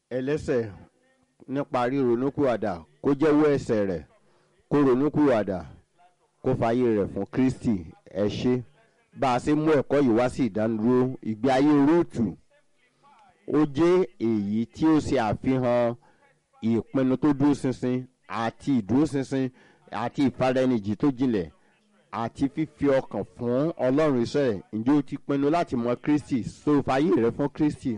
ẹlẹ́sẹ̀ nípa ríronúkúwàdà kó jẹ́wọ́ ẹ̀ṣẹ̀ rẹ̀ kó ronúkúwàdà kó fààyè rẹ̀ fún kristi ẹ ṣé bá a ṣe mú ẹ̀kọ́ yìí wá sí ìdánidúró ìgbé ayé rúùtù ó jẹ́ èyí tí ó ṣe àfihàn ìpinnu tó dúró ṣinṣin àti ìdúróṣinṣin àti ìfaraẹnijì tó jinlẹ̀ àti fífi ọkàn fún ọlọ́run iṣẹ́ ǹjẹ́ o ti pinnu láti mọ kristi so fààyè rẹ fún kristi.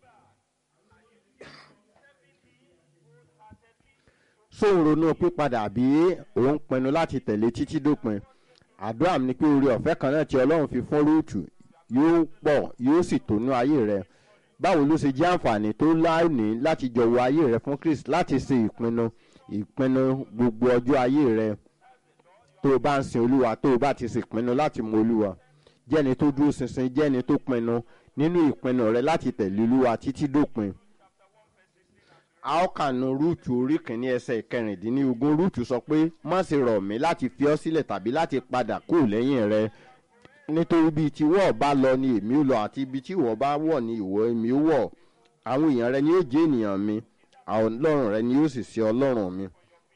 sóun ronú pípadà bí òun pinnu láti tẹ̀lé títí dópin àdúrà mi ni pé oore ọ̀fẹ́ kan náà tí ọlọ́run fi fún rúùtù yóò pọ̀ yóò sì tónú ayé rẹ báwo ló ṣe jẹ́ àǹfààní tó láìní láti jọ̀wọ́ ayé rẹ fún kristi láti ṣe ìpinnu ìpinnu gbogbo ọjọ́ ayé rẹ tó o bá ń sin olúwa tó o bá ti sì pinnu láti mọ olúwa jẹ́ni tó dúró ṣinṣin jẹ́ni tó pinnu nínú ìpinnu rẹ láti tẹ̀lé olúwa títí dópin. a ó kànú rúùtù orí kìíní ẹsẹ̀ kẹrìndínlógún rúùtù sọ pé má ṣe rọ̀ mí láti fi ọ́ sílẹ̀ tàbí láti padà kúrò lẹ́yìn rẹ nítorí bíi tí wọ́ọ̀ bá lọ ni èmi ó lọ àti ibi tí ìwọ bá wọ̀ ni ìwọ èmi ó wọ̀ àwọn èèyàn rẹ ni yóò jẹ́ ènìyàn mi ọlọ́run rẹ ni yóò sì ṣe ọlọ́run mi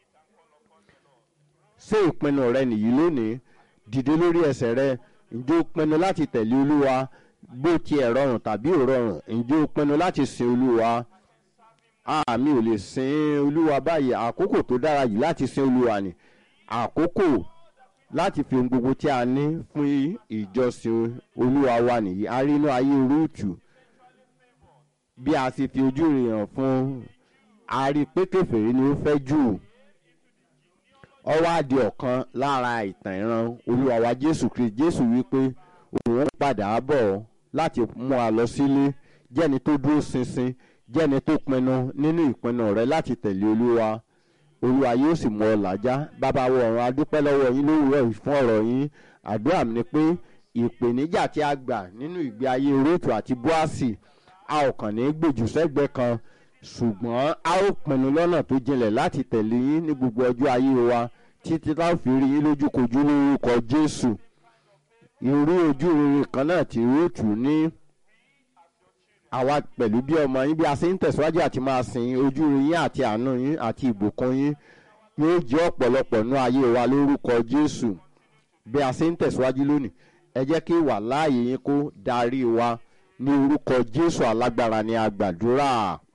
ṣé ìpinnu rẹ nìyí lónìí dìde lórí ẹsẹ̀ rẹ ǹjẹ́ o pinnu láti tẹ̀lé olúwa bó tiẹ̀ rọrùn tàbí ò rọrùn ǹjẹ́ o pinnu láti sin olúwa àmì ò lè sin olúwa báyìí àkókò tó dára yìí láti sin olúwa ni àkókò láti fi ohun gbogbo tí a ní fún ìjọsìn olúwa wa nìyí a rí inú ayé rúùtù bí a sì fi ojú rẹ̀ hàn fún a rí pé kẹfìrí ni ó fẹ́ jù ọ wá di ọ̀kan lára ìtàn ìran olúwa wa jésù kristi jésù wípé òun padà bọ̀ láti mú a lọ sílé jẹ́ni tó dúró ṣinṣin jẹ́ni tó pinnu nínú ìpinnu rẹ láti tẹ̀lé olúwa olúwa yóò sì mú ọ làjá bàbá wọ ọ̀run adúpẹ́ lọ́wọ́ yín lówùúrọ̀ yìí fún ọ̀rọ̀ yín àdúrà mi ni pé ìpèníjà tí a gbà nínú ìgbé ayé róòtù àti búàsì a ò kàn ní gbèjù sẹ́gbẹ́ kan ṣùgbọ́n a ó pinnu lọ́nà tó jinlẹ̀ láti tẹ̀lé yín ní gbogbo ọjọ́ ayé wa títí tá a fi rí yín lójúkojú lórúkọ jésù irú ojú rere kan náà tí róòtù ní àwa pẹ̀lú bí ọmọ yín bí a ṣe ń tẹ̀síwájú àti máa sin ojú rere yín àti àánú yín àti ìbùkún yín yóò jẹ́ ọ̀pọ̀lọpọ̀ nú ayé wa lórúkọ jésù bí a ṣe ń tẹ̀síwájú lónìí ẹ jẹ́ kí wà láàyè yín kó darí wa ní orúkọ jésù alágbára ni a gbàdúrà.